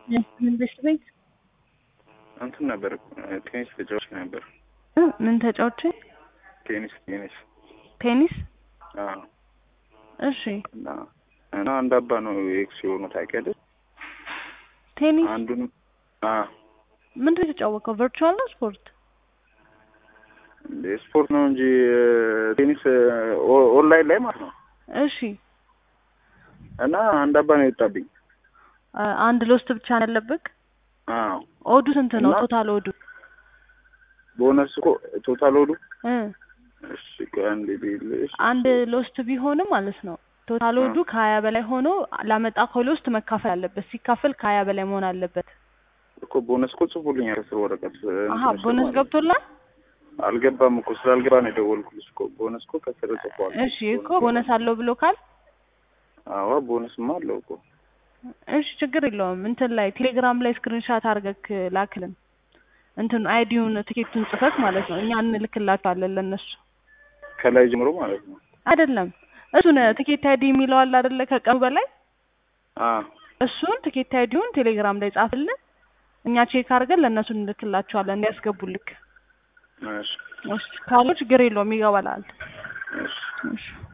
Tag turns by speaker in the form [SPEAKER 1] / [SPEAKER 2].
[SPEAKER 1] ምን በሽት ቤት
[SPEAKER 2] እንትን ነበር ቴኒስ ተጫዋች ነበር።
[SPEAKER 1] እ ምን ተጫውቼ?
[SPEAKER 2] ቴኒስ ቴኒስ
[SPEAKER 1] ቴኒስ።
[SPEAKER 2] አዎ።
[SPEAKER 1] እሺ
[SPEAKER 2] እና እና አንድ አባ ነው ኤክስ የሆኑ ታውቂያለሽ?
[SPEAKER 1] ቴኒስ
[SPEAKER 2] አንዱንም አዎ
[SPEAKER 1] ምንድን ነው የተጫወቀው? ቨርቹዋል ነው ስፖርት?
[SPEAKER 2] ስፖርት ነው እንጂ ቴኒስ ኦ- ኦንላይን ላይ ማለት ነው።
[SPEAKER 1] እሺ
[SPEAKER 2] እና አንድ አባ ነው የወጣብኝ።
[SPEAKER 1] አ- አንድ ሎስት ብቻ ነው ያለብክ?
[SPEAKER 2] አዎ
[SPEAKER 1] ኦዱ ስንት ነው?
[SPEAKER 2] እና-
[SPEAKER 1] ቶታል ኦዱ
[SPEAKER 2] ቦነስ እኮ ቶታል ወዱ
[SPEAKER 1] እ
[SPEAKER 2] እሺ ከአንድ ቢልሽ
[SPEAKER 1] አንድ ሎስት ቢሆንም ማለት ነው ቶታል ኦዱ ከሀያ በላይ ሆኖ ላመጣ ሎስት መካፈል አለበት። ሲካፈል ከሀያ በላይ መሆን አለበት።
[SPEAKER 2] እኮ ቦነስ እኮ ጽፎልኛል ከስር ወረቀት
[SPEAKER 1] አሀ
[SPEAKER 2] እንትን
[SPEAKER 1] ቦነስ
[SPEAKER 2] ስለማለት
[SPEAKER 1] ገብቶላል?
[SPEAKER 2] አልገባም እኮ ስላልገባ ነው የደወልኩልሽ እኮ ቦነስ እኮ ከስር ጽፏል።
[SPEAKER 1] እሺ እኮ ቦነስ አለው ብሎ ካል
[SPEAKER 2] አዎ ቦነስማ አለው እኮ
[SPEAKER 1] እሺ ችግር የለውም። እንትን ላይ ቴሌግራም ላይ ስክሪንሻት አድርገክ ላክልን። እንትን አይዲውን ትኬቱን ጽፈት ማለት ነው። እኛ እንልክላቸዋለን ለእነሱ
[SPEAKER 2] ከላይ ጀምሮ ማለት ነው።
[SPEAKER 1] አይደለም እሱን ትኬት አይዲ የሚለው አለ አይደለ? ከቀኑ በላይ
[SPEAKER 2] አዎ
[SPEAKER 1] እሱን ትኬት አይዲውን ቴሌግራም ላይ ጻፍልን። እኛ ቼክ አድርገን ለእነሱ እንልክላቸዋለን እንዲያስገቡልክ።
[SPEAKER 2] እሺ
[SPEAKER 1] እሺ ካሉ ችግር የለውም ይገባላል።
[SPEAKER 2] እሺ
[SPEAKER 1] እሺ